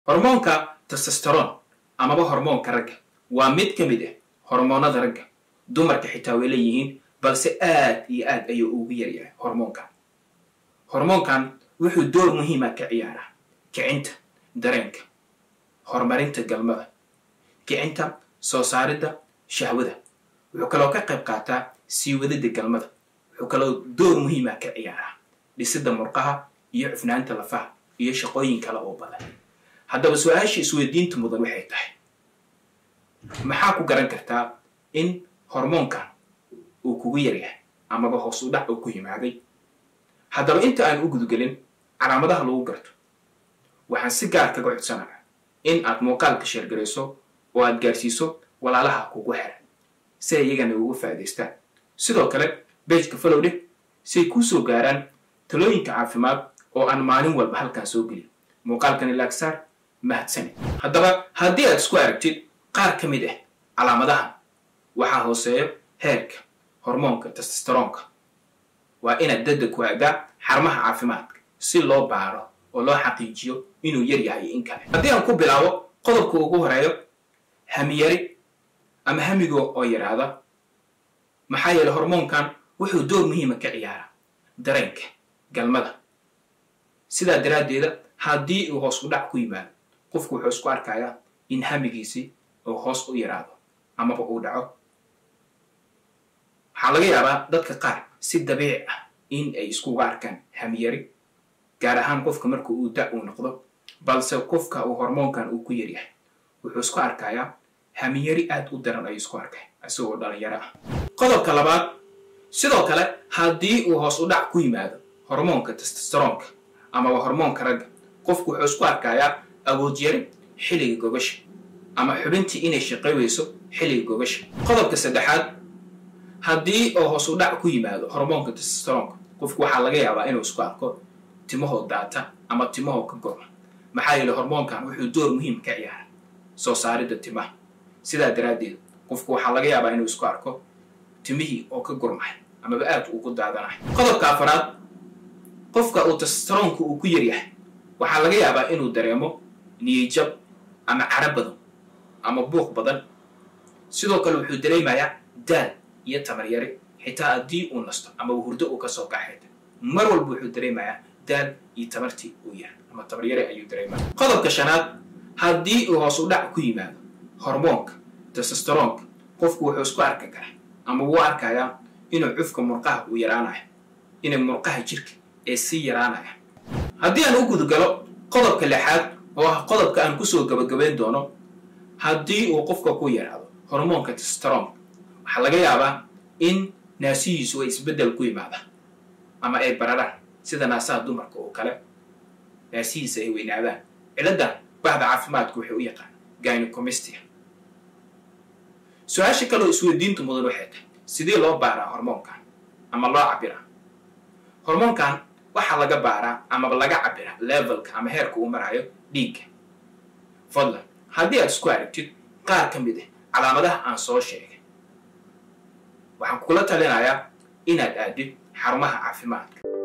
hormoonka testosteron amaba hormoonka ragga waa mid ka mid ah hormoonada ragga dumarka xitaa way leeyihiin balse aad iyo aad ayuu ugu yaryahay hormoonkan hormoonkan wuxuu door muhiima ka ciyaaraa kicinta dareenka horumarinta galmada kicinta soo saaridda shahwada wuxuu kaloo ka qayb qaataa sii wadida galmada wuxuu kaloo door muhiima ka ciyaaraa dhisidda murqaha iyo cufnaanta lafaha iyo shaqooyin kale oo badan haddaba su-aasha isweydiinta mudan waxay tahay maxaa ku garan kartaa in hormoonkan uu kugu yaryahay amaba hoos u dhac uu ku yimaaday haddaba inta aan u gudgelin calaamadaha lagu garto waxaan si gaar kaga codsanaya in aad muuqaalka sheergarayso oo aad gaarsiiso walaalaha kugu xiran si ay iyagana ugu faa'idaystaan sidoo kale beejka falowdhe si ay kuu soo gaaraan talooyinka caafimaad oo aan maalin walba halkan soo geliyo muuqaalkan ilaagsaar mahadsane haddaba haddii aad isku aragtid qaar ka mid ah calaamadahan waxaa hooseeyo heerka hormoonka testosteroonka waa inaad dadda ku aadaa xarumaha caafimaadka si loo baaro oo loo xaqiijiyo inuu yar yahay in kale haddii aan ku bilaabo qodobka ugu horeeyo hamiyari ama hamigo oo yaraada maxaa yeele hormoonkan wuxuu door muhiima ka ciyaaraa dareenka galmada sidaa daraaddeeda haddii uu hoos u dhac ku yimaado qofku wuxuu isku arkayaa in hamigiisii uu hoos u yaraado amaba uu dhaco waxaa laga yaabaa dadka qaar si dabiici ah in ay iskuga arkaan hamiyari gaar ahaan qofka marka uu da uu noqdo balse qofka uu hormoonkan uu ku yaryahay wuxuu isku arkayaa hamiyari aad u daran ayuu isku arkay isagoo dhalinyaro ah qodobka labaad sidoo kale haddii uu hoos u dhac ku yimaado hormoonka testosteroonka amaba hormoonka ragga qofku wuxuu isku arkayaa awood yari xilliga gogasha ama xubintii inay shaqay weyso xilliga gogasha qodobka saddexaad haddii oo hoos u dhac ku yimaado hormoonka testosteroonka qofku waxaa laga yaabaa inuu isku arko timahoo daata ama timahoo ka gorma maxaa yeele hormoonkan wuxuu door muhiim ka ciyaara soo saaridda timaha sidaa daraaddeed qofku waxaa laga yaabaa inuu isku arko timihii oo ka gurmay amaba aad ugu daadanahay qodobka afaraad qofka uu testosteroonka uu ku yaryahay waxaa laga yaabaa inuu dareemo niyijab ama cara badan ama buuq badan sidoo kale wuxuu dareemayaa daal iyo tamaryari xitaa haddii uu nasto ama hurdo uu kasoo kaxayta mar walba wuxuu dareemayaa daal iyo tamartii uu yahay ama tamaryari ayuu dareemaya qodobka shanaad haddii uu hoos u dhac ku yimaado hormoonka testosteroonka qofku wuxuu isku arki karaa ama wuu arkayaa inuu cufka murqaha uu yaraanayo inay murqaha jirka ee sii yaraanaya haddii aan u gudgalo qodobka lixaad oo ah qodobka aan kusoo gabagabayn doono haddii uu qofka ku yaraado hormoonka testosteroonka waxaa laga yaabaa in naasihiisu ay isbeddel ku yimaadaan ama ay bararaan sida naasaha dumarka oo kale naasihiisa ay weynaadaan ciladdan bahda caafimaadku waxay u yaqaan gynecomistia su-aasha kaloo isweydiintu mudan waxay tahay sidee loo baaraa hormoonkan ama loo cabiraa hormoonkan waxaa laga baaraa amaba laga cabiraa levelka ama heerka uu marayo dhiigga fadlan haddii aad isku aragtid qaar ka mid ah calaamadaha aan soo sheegay waxaan kula talinayaa inaad aadid xarumaha caafimaadka